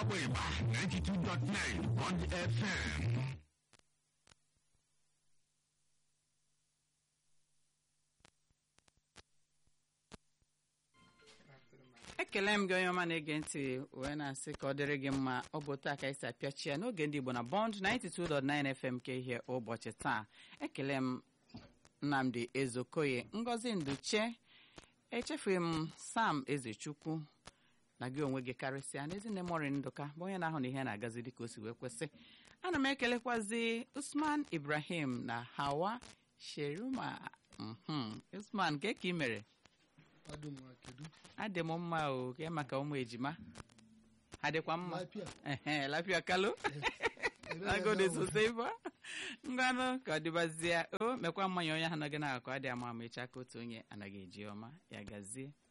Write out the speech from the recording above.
n'ọkwa ịgba 92.9 Bond FM ekele m gị onye ọma na-ege ntị wee na-asị ka ọ dịrị gị mma ọ bụ taa ka anyị si apịachi ya n'oge ndị Igbo na Bond 92.9 FM ka ihe ụbọchị taa ekele m Nnamdi Ezokoye Ngozi Nduche echefughị m Sam Ezechukwu na gị onwe gị karịsịa n'ezinne mori ndụka bụ onye na-ahụ na ihe na-agazi dịka o si wee kwesị ana m ekelekwazi Usman Ibrahim na Hawa Sheruma mhm Usman nke ka ị mere adị m mma o ke maka ụmụ ejima ha dịkwa mma ehe lapịa kalụ agode sose ibo ngwanụ ka ọ dịbazie o mekwa mmanya onye ahụ nọgị na-akọ adị ama ama echa ka otu onye anaghị eji ọma ya gazie